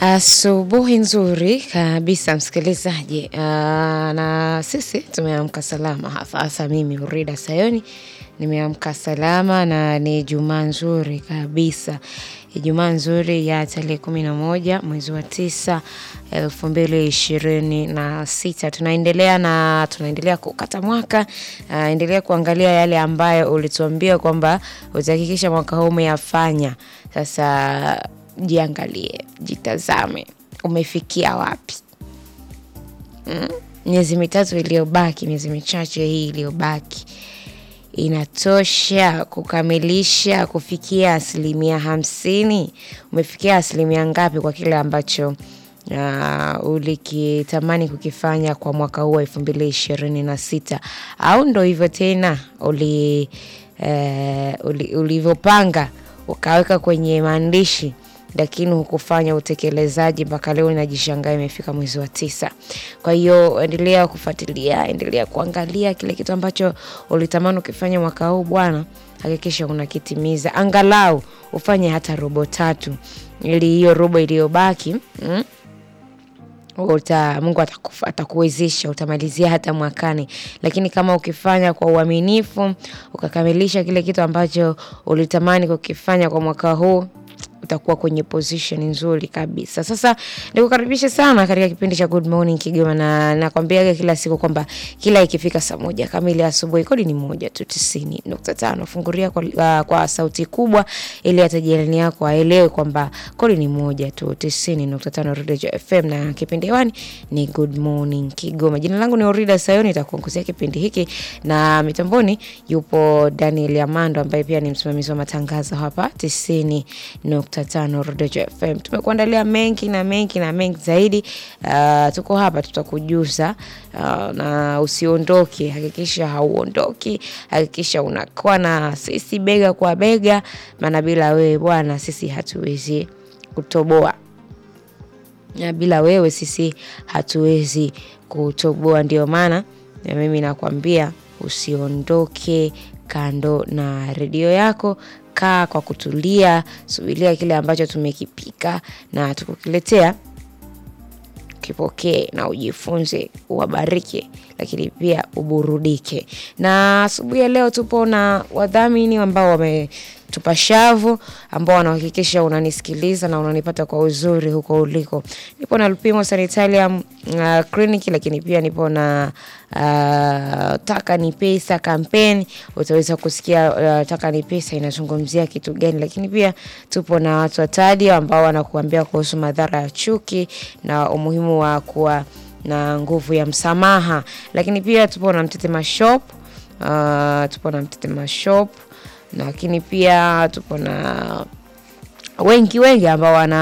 Asubuhi nzuri kabisa msikilizaji, na sisi tumeamka salama hasa hasa mimi Urida Sayoni nimeamka salama na ni Ijumaa nzuri kabisa. Ijumaa nzuri ya tarehe kumi na moja mwezi wa tisa elfu mbili ishirini na sita. Tunaendelea na tunaendelea kukata mwaka, endelea kuangalia yale ambayo ulituambia kwamba utahakikisha mwaka huu umeyafanya. Sasa jiangalie, jitazame, umefikia wapi? Miezi mitatu iliyobaki, miezi michache hii iliyobaki inatosha kukamilisha kufikia asilimia hamsini? Umefikia asilimia ngapi kwa kile ambacho ulikitamani kukifanya kwa mwaka huu wa elfu mbili ishirini na sita? Au ndo hivyo tena ulivyopanga ukaweka kwenye maandishi lakini hukufanya utekelezaji mpaka leo unajishangaa imefika mwezi wa tisa. Kwa hiyo endelea kufuatilia, endelea kuangalia kile kitu ambacho ulitamani ukifanya mwaka huu bwana, hakikisha unakitimiza. Angalau ufanye hata robo tatu ili hiyo robo iliyobaki Mungu atakuwezesha utamalizia hata mwakani. Lakini kama ukifanya kwa uaminifu, ukakamilisha kile kitu ambacho ulitamani kukifanya kwa mwaka huu utakuwa kwenye position nzuri kabisa. Sasa nikukaribishe sana katika kipindi cha Good Morning Kigoma na nakwambiaga kila siku kwamba kila ikifika saa moja kamili asubuhi kodi ni moja tu tisini nukta tano. Fungulia kwa, kwa sauti kubwa ili hata jirani yako aelewe kwamba kodi ni moja tu tisini nukta tano Redio FM na kipindi hewani ni Good Morning Kigoma. Jina langu ni Orida Sayoni, nitakuongozea kipindi hiki na mitamboni yupo Daniel Amando ambaye pia ni msimamizi wa matangazo hapa tisini nukta tano Redio FM. Tumekuandalia mengi na mengi na mengi zaidi. Uh, tuko hapa tutakujuza, uh, na usiondoke, hakikisha hauondoki, hakikisha unakuwa na sisi bega kwa bega, maana bila wewe bwana sisi hatuwezi kutoboa na bila wewe sisi hatuwezi kutoboa. Ndio maana na mimi nakwambia usiondoke kando na redio yako. Kaa kwa kutulia, subiria kile ambacho tumekipika na tukukiletea, kipokee na ujifunze, uwabariki, lakini pia uburudike. Na asubuhi ya leo tupo na wadhamini ambao wametupa shavu, ambao wanahakikisha unanisikiliza na unanipata kwa uzuri huko uliko. Nipo na Lupimo Sanitarium uh, Clinic, lakini pia nipo na uh, Taka ni Pesa campaign. Utaweza kusikia uh, Taka ni Pesa inazungumzia kitu gani, lakini pia tupo na watu watadi ambao wanakuambia kuhusu madhara ya chuki na umuhimu wa kuwa na nguvu ya msamaha, lakini pia tupo na Mtetema Shop uh, tupo na Mtetema Shop lakini pia tupo na wengi wengi ambao wana